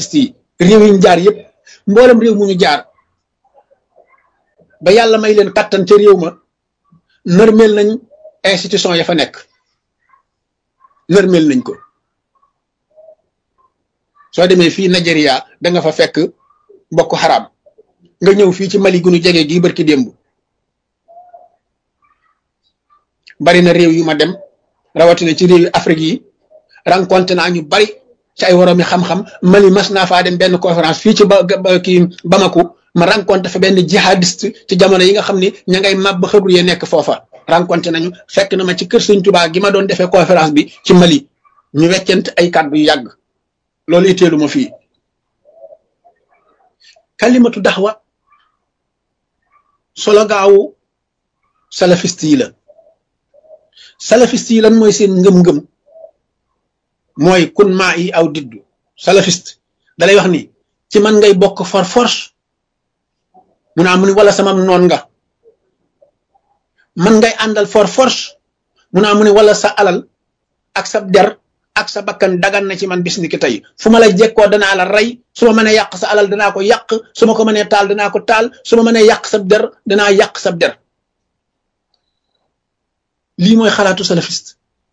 salafiste yi réew yi ñu jaar yëpp mboolem réew mu ñu jaar ba yàlla may leen kattan ca réew ma nërmeel nañ institution ya fa nekk nërmeel nañ ko soo demee fii Nigeria da nga fa fekk mbokk xaraam nga ñëw fii ci Mali gunu jege gii barki démb bari na réew yu ma dem rawatina ci réew yu Afrique yi rencontré naa ñu bari ci ay woroomi xam-xam Mali mas naa faa dem benn conférence fii ci ba kii Bamako ma rencontré fa benn jihadiste ci jamono yi nga xam ni ña ngay màbb xëbru yee nekk foofa rencontré nañu fekk na ma ci kër Sëñ Tuubaa gi ma doon defee conférence bi ci Mali ñu weccent ay kàddu yu yàgg loolu itteelu ma fii kalimatu daxwa solo gaawu salafiste yi la salafiste yi lan mooy seen ngëm-ngëm mooy kun maa yi aw diddu salafiste dalay wax ni ci man ngay bokk for force mu naa mu ni wala sama noon nga man ngay àndal for force mu naa mu ni wala sa alal ak sa der ak sa bakkan dagan na ci man bis ni ki tey fu ma la jekkoo danaa la rey su ma mënee yàq sa alal danaa ko yàq su ma ko mënee taal danaa ko taal su ma mënee yàq sa der danaa yàq sa der lii mooy xalaatu salafiste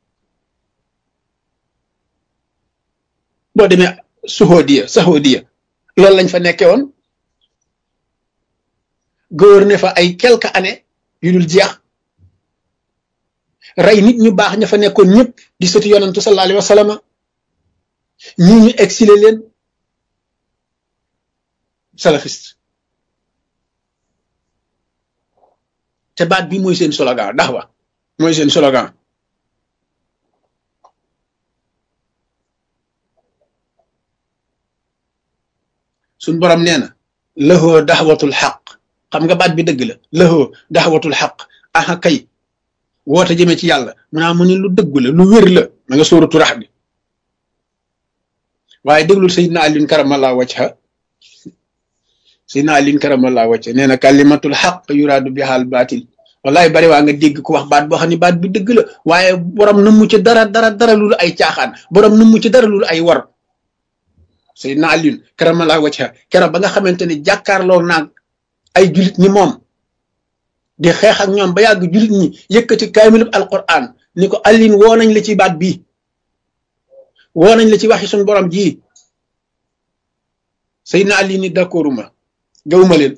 boo demee suhodiya sahodiya loolu lañ fa nekkee woon gouverner fa ay quelques années yu dul jeex rey nit ñu baax ña fa nekkoon ñëpp di sëti yonantu sallallahu alayhi wa sallam ñii ñu exilé leen salafiste te baat bi mooy seen slogan daxwa mooy seen slogan suñ borom nee na lahoo daxwatul xaq xam nga baat bi dëgg la lahoo daxwatul xaq aha kay woote jëme ci yàlla mu naa mu ne lu dëgg la lu wér la ma nga sóoratu rax bi waaye déglul sayidna alin karamallaa wajha sayidna alin karamallaa wajha nee na kalimatul xaq yuraadu bi xaal baatil wallahi bari waa nga dégg ku wax baat boo xam ne baat bi dëgg la waaye borom nu mu ci dara dara dara lulu ay caaxaan borom nu mu ci dara lulu ay war sayidna alin karamallaa wajha keroog ba nga xamante ne jàkkaarloo naag ay julit ni moom di xeex ak ñoom ba yàgg julit ñi yëkkati kaamilub alquran ni ko allin woo nañ la ci baat bii woo nañ la ci waxi suñ borom ji Seydina Ali ni d'accorduma gawuma leen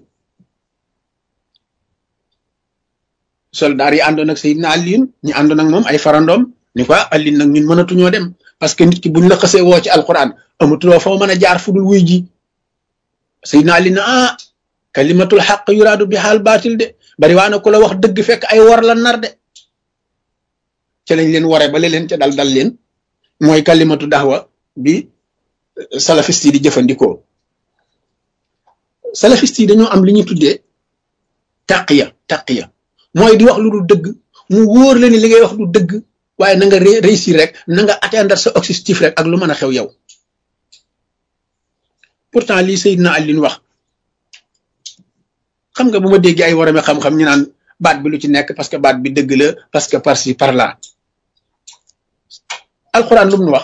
soldaar yi àndoon ak Seydina Ali ñu àndoon ak moom ay farandoom ni ko allin nag ñun mënatuñoo dem parce que nit ki buñ la xasee woo ci alquran amatuloo foo mën a jaar fudul wuy ji Seydina Ali na ah kalimatul xaq yuraadu bi xaal baatil de bari waa na ku la wax dëgg fekk ay war la nar de ca lañ leen ware ba leen ca dal dal leen mooy kalimatu daxwa bi salafiste yi di jëfandikoo salafiste yi dañoo am li ñu tuddee taqiya taqiya mooy di wax lu dul dëgg mu wóor la ni li ngay wax du dëgg waaye na nga réussir rek na nga atteindre sa objectif rek ak lu mën a xew yow pourtant lii Seydina Alioune wax xam nga bu ma déggee ay warame xam-xam ñu naan baat bi lu ci nekk parce que baat bi dëgg la parce que par ci par là alxuraan lu mu nu wax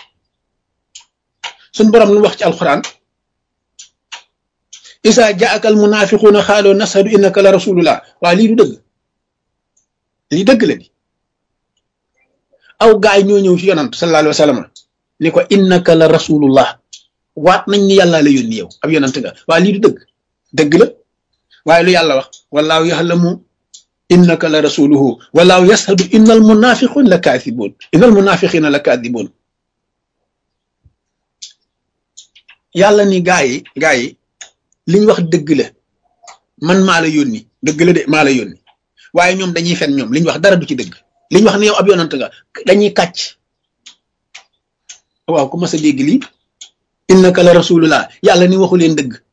suñ borom lu mu wax ci alxuraan isa jaaka al munafiquuna xaaloo nashadu innaka la rasulullah waa lii du dëgg lii dëgg la di aw gaay ñoo ñëw ci yonant sallallahu alayhi wa sallam ni ko innaka la rasulullah waat nañ ni yàlla la yónni yow ab yonant nga waa lii du dëgg dëgg la waaye lu yàlla wax wallaahu yaxlamu innaka la rasuluhu wallaahu yashadu innal munafiqun la kaathibuun innal munafiqina la kaathibuun yàlla ni gaa yi gaa yi liñ wax dëgg la man maa la yónni dëgg la de maa la yónni waaye ñoom dañuy fen ñoom liñ wax dara du ci dëgg liñ wax ne yow ab yonant nga dañuy kàcc waaw ku mas a dégg lii innaka la rasulullah yàlla ni waxu leen dëgg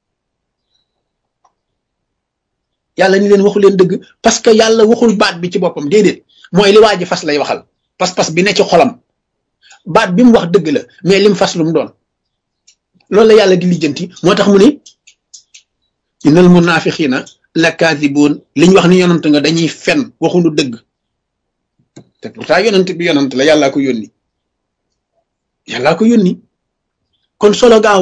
yàlla ni leen waxu leen dëgg parce que yàlla waxul baat bi ci boppam déedéet mooy li waa ji fas lay waxal pas-pas bi ne ci xolam baat bi mu wax dëgg la mais lim fas lu mu doon loolu la yàlla di lijjanti moo tax mu ne innal munafiqina la kaadibuun liñ wax ni yonant nga dañuy fen waxuñu dëgg te pourtant yonant bi yonant la yàllaa ko yónni yàllaa ko yónni kon solo gaaw